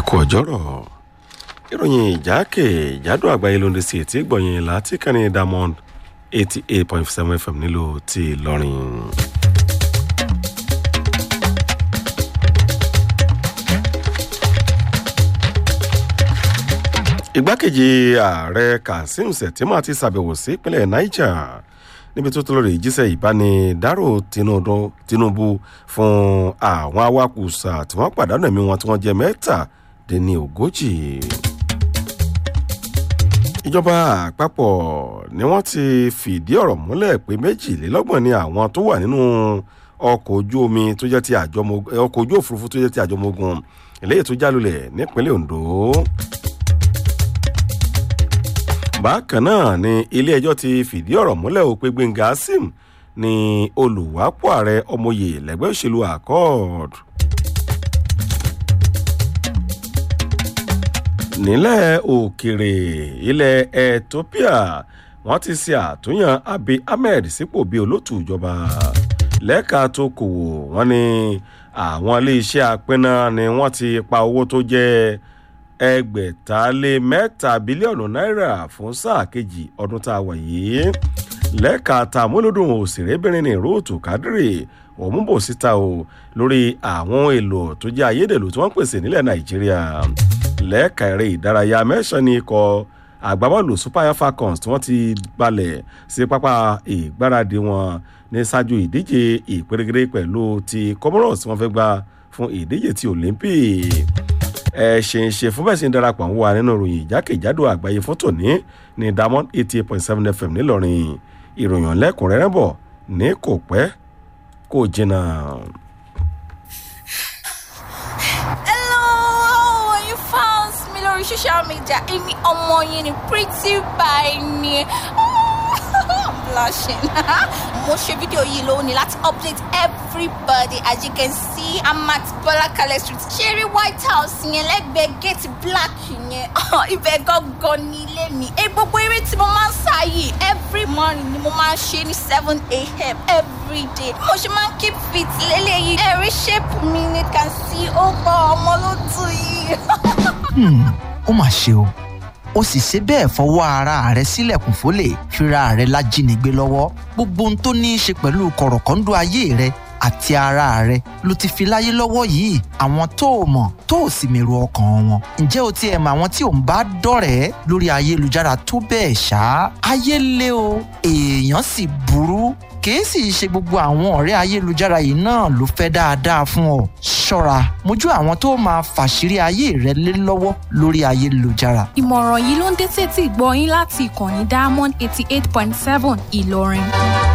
kú ọjọ́rọ̀ ìròyìn ìjákèjádò àgbáyé ló ń de sí etí gbọ̀nyìn láti kàní diamond eighty eight point seven fm nílò ti ìlọrin. igbákejì ààrẹ kazeem shettima ti ṣàbẹ̀wò sí ìpínlẹ̀ niger níbi tó tó lórí ìjíṣẹ́ ìbánidárò tinubu fún àwọn awakùsà tí wọ́n pàdánù ẹ̀mí wọn tí wọ́n jẹ́ mẹ́tàdínní ogójì. ìjọba àpapọ̀ ni wọ́n ti fìdí ọ̀rọ̀ múlẹ̀ pé méjìlélọ́gbọ̀n ni àwọn tó wà nínú ọkọ̀ ojú omi tó jẹ́ ti àjọmọ́gun ọkọ̀ ojú òfurufú tó jẹ́ ti àjọmọ́gun eléyìí tó jálulẹ̀ nípínlẹ̀ ondo bákan náà ni ilé-ẹjọ́ ti fìdí ọ̀rọ̀ múlẹ̀ o pé gbẹ̀ngà sim ni olùwápọ̀ ààrẹ ọmọye lẹ́gbẹ́ òṣèlú accord. nílẹ̀ òkèrè ilẹ̀ ethiopia wọ́n ti ṣe àtúnyàn abiy ahmed sípò bíi olótù ìjọba lẹ́ka tó kòwò wọ́n ní àwọn iléeṣẹ́ apínná ni wọ́n ti pa owó tó jẹ́ ẹgbẹ̀ta-lé mẹ́ta bílíọ̀nù náírà fún sáà kejì ọdún tá a wà yìí lẹ́ka tàmúlòdùn òṣèrébìnrin ní rúùtù kádírì òmùbò síta o lórí àwọn èlò tó jẹ́ ayédèrú tí wọ́n pèsè nílẹ̀ nàìjíríà lẹ́ka eré ìdárayá mẹ́sàn-án ní ikọ̀ àgbábọ́ọ̀lù super falcons tí wọ́n ti balẹ̀ sí pápá ìgbáradì wọn ní ṣáájú ìdíje ìpèrègèrè pẹ̀lú ti comoros tí wọ́n fẹ́ gbá fún ìdíje ti olympic ẹ ṣe ń ṣe fún bẹ́ẹ̀ sì ń darapọ̀ ń wà nínú ìròyìn ìjákèjádò àgbáyé fótó ní ní diamond eighty eight point seven fm ńìlọrin ìròyìn lẹ́kùnrẹ́rẹ́ bọ̀ ní kò pẹ́ kò jìnnà. hello you found me lórí social media èmi ọmọ yín ni pretty by ni i'm blushing mo ṣe fídíò yìí lónìí láti update everybody as you can see i'm at bọlákalẹ street cherry white house yẹn lẹ́gbẹ̀ẹ́ gate black yẹn ibẹ̀ gangan ní ilé mi ẹ gbogbo eré tí mo máa ń sá yìí every morning ni mo máa ń ṣe ní seven a.m. every day mo ṣe máa ń keep fit lélẹ́yìí ẹ̀rí shape mi ni can see ó gbọ́ ọmọ ló tù yìí. ó mà ṣe o ó sì ṣe bẹ́ẹ̀ fọwọ́ ara rẹ̀ sílẹ̀kùn fólè fira rẹ̀ lájínigbé lọ́wọ́ gbogbo ohun tó ní í ṣe pẹ̀lú kọ̀rọ̀kọ́ńdọ́ ayé rẹ̀ àti ara rẹ̀ ló ti fi láyé lọ́wọ́ yìí àwọn tó o mọ̀ tó o sì mèrò ọkàn wọn ǹjẹ́ o tiẹ̀ mọ àwọn tí ò ń bá dọ̀rẹ́ lórí ayélujára tó bẹ́ẹ̀ ṣá ayé lé o èèyàn sì burú kìí sì ṣe gbogbo àwọn ọ̀rẹ́ ayélujára yìí náà ló fẹ́ dáadáa fún ọ ṣọ́ra mójú àwọn tó máa fàṣírí ayé rẹ lé lọ́wọ́ lórí ayélujára. ìmọ̀ràn yìí ló ń dé tètè gbọ́ yín láti ìkànnì diamond eighty eight point seven ìlọrin.